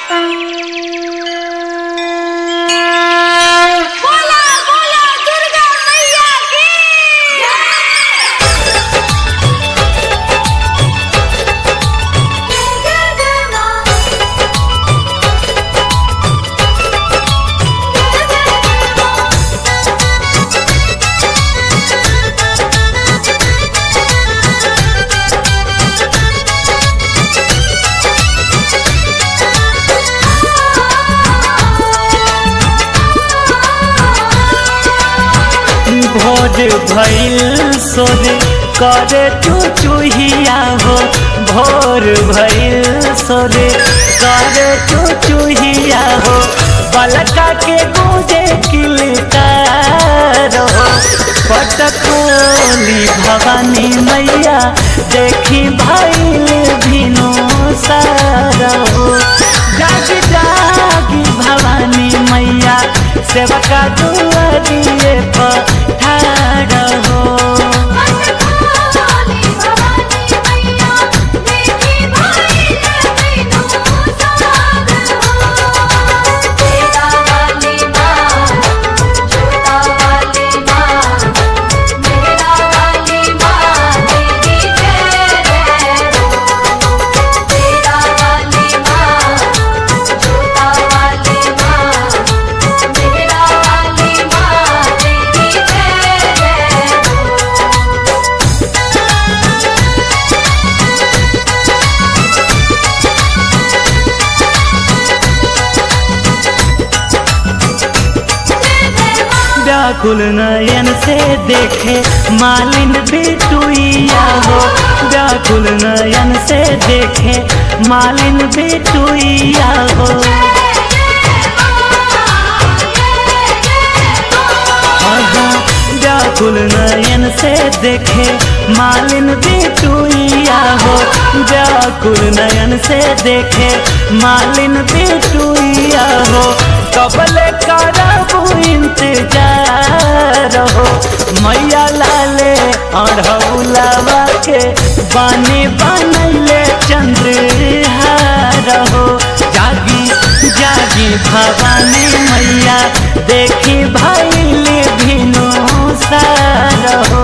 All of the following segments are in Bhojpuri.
बोला बोला दुर्गा मैया की भोर भइल सोरे करे चुचुहिया हो भोर भइल सोरे करे चुचुहिया हो बलका के गूंजे किलकार हो पटकोली भवानी मैया देखी भइल भिनो सारा हो जागी जागी भवानी मैया सेवका दुआरिए पठार हो व्याकुल नयन से देखे मालिन बेटुइया हो व्याकुल नयन से देखे मालिन बेटुइया हो आहा, व्याकुल नयन से देखे मालिन बेटुइया हो व्याकुल नयन से देखे मालिन बेटुइया हो कबले करबू इंतजार हो मैया लाले अढ़ौलावा के बानी बनैले चंद्रहार हो जागी जागी भवानी मैया देखी भैल भिनो सार हो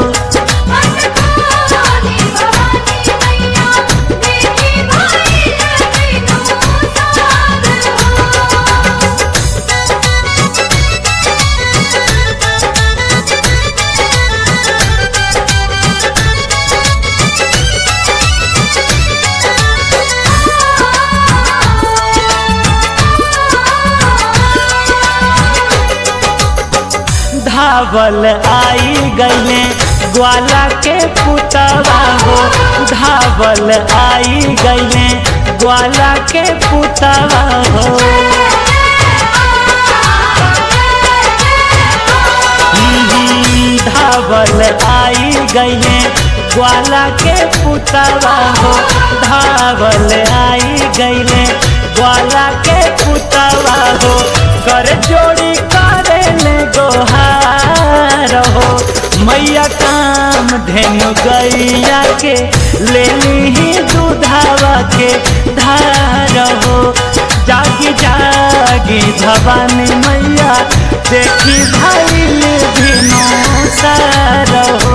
धावल आई गईले ग्वाला के पुतवा हो धावल आई गईले ग्वाला के पुतवा हो हम्म, धावल आई गईले ग्वाला के पुतवा हो धावल आई गईले ग्वाला के पुतवा हो कर जोड़ी करे ले गोहार हो मैया काम धेनु गैया के ले ली दूधावा के धार हो जागी जागी भवानी मैया देखी भैल भिनो सार हो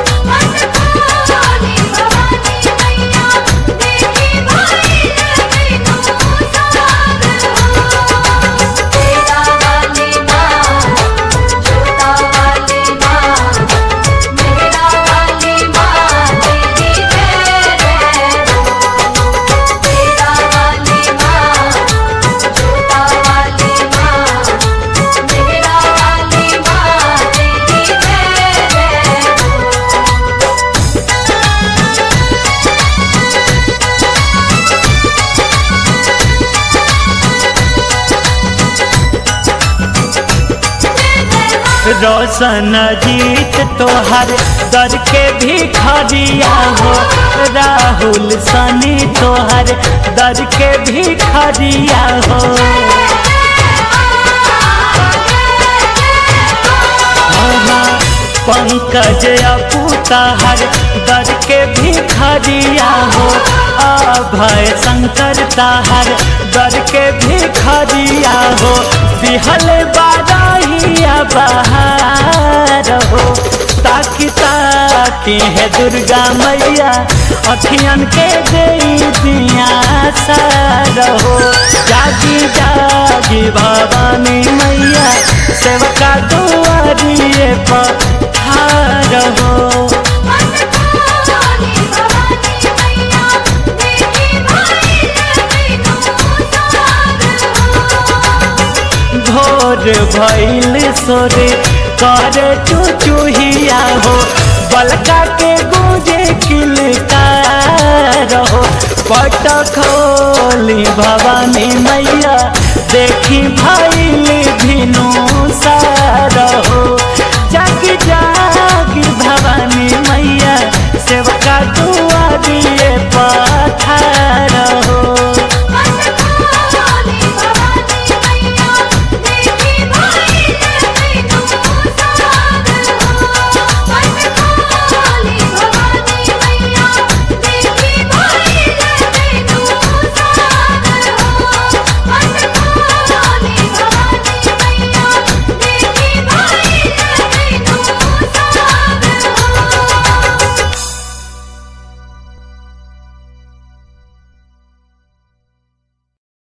रोशन जीत तोहर दर के भी खरिया हो राहुल सनी तोहर दर के भी खरिया हो पंकज अपू तहर दर के भिखरिया हो अभय शंकर ताहर दर के भिखरिया हो बिहल बारहिया बहार हो ताकि ताकि है दुर्गा मैया अखियन के दे दिया सारहो जागी जागी भवानी मैया सेवका दुआरिए पठार हो मन खोली भवानी मैया देखी भाई बिनु सार हो भोर भैल सोरे कर चुचुहिया हो बलका के गूंजे किलकार हो पट खोली भवानी मैया देखी भैल भिनु सार हो जागी जागी भवानी मैया सेवका दुआ दिए पठार हो